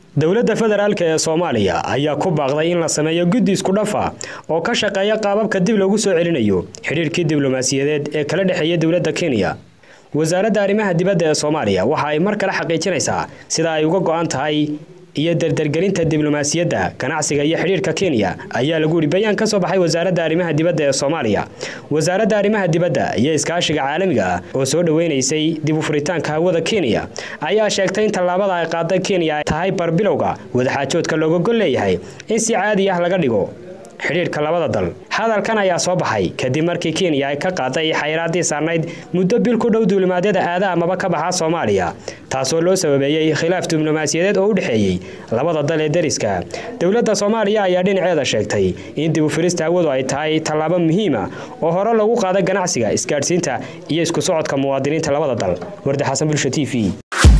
dowladda federaalk ee soomaaliya ayaa ku baaqday in la sameeyo guddi isku dhafa oo ka shaqeeya qaababka dib loogu soo celinayo xidhiirkii diblomaasiyadeed ee kala dhexeeya dowladda kenya wasaaradda arrimaha dibadda ee soomaaliya waxa ay mar kale xaqiijinaysaa sida ay uga go-an tahay iyo dardargelinta diblomaasiyadda ganacsiga iyo xidhiirka kenya ayaa lagu yidhi bayaan ka soo baxay wasaaradda arrimaha dibadda ee soomaaliya wasaaradda arrimaha dibadda iyo iskaashiga caalamiga ah oo soo dhoweynaysay dib u furitaanka hawada kenya ayaa sheegtay in tallaabada ay qaaday kenya ay tahay barbilowga wadaxaajoodka looga gol leeyahay in si caadi ah laga dhigo xidhiirka labada dal hadalkan ayaa soo baxay kadib markii kenya ay ka qaaday xayraadii saarnayd muddo bil ku dhow duulimaadyada aada amaba ka baxa soomaaliya taasoo loo sababeeyey khilaaf diblomaasiyadeed oo u dhexeeyey labada dal ee deriska dowladda soomaaliya ayaa dhinaceeda sheegtay in dib u firista hawadu ay tahay tallaabo muhiima oo hore lagu qaaday ganacsiga isgaadhsiinta iyo isku socodka muwaadiniinta labada dal wardi xasan bulsha t v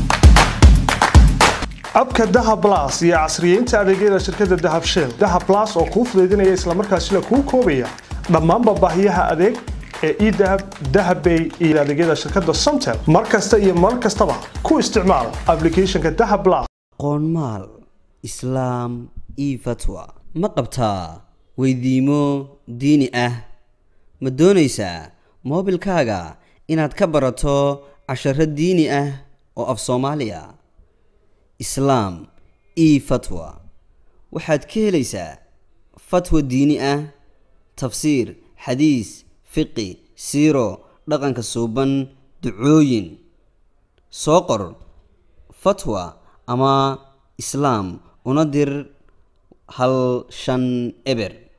abka dahab las iyo casriyeynta adeegyada shirkadda dahab shell dahab las oo kuu fudaydinaya islamarkaasina kuu koobaya dhammaanba baahiyaha adeeg ee edahab dahabbay iyo adeegyada shirkadda somtel mar kasta iyo mar kastaba ku isticmaal aplicathonka dahab las qoonmaal islaam io fatwa ma qabtaa weydiimo diini ah ma doonaysaa moobilkaaga inaad ka barato casharo diini ah oo af soomaaliya islaam e fatwa waxaad ka helaysaa fatwa diini ah tafsiir xadiis fiqi siiro dhaqanka suuban ducooyin soo qor fatwa ama islaam una dir hal shan eber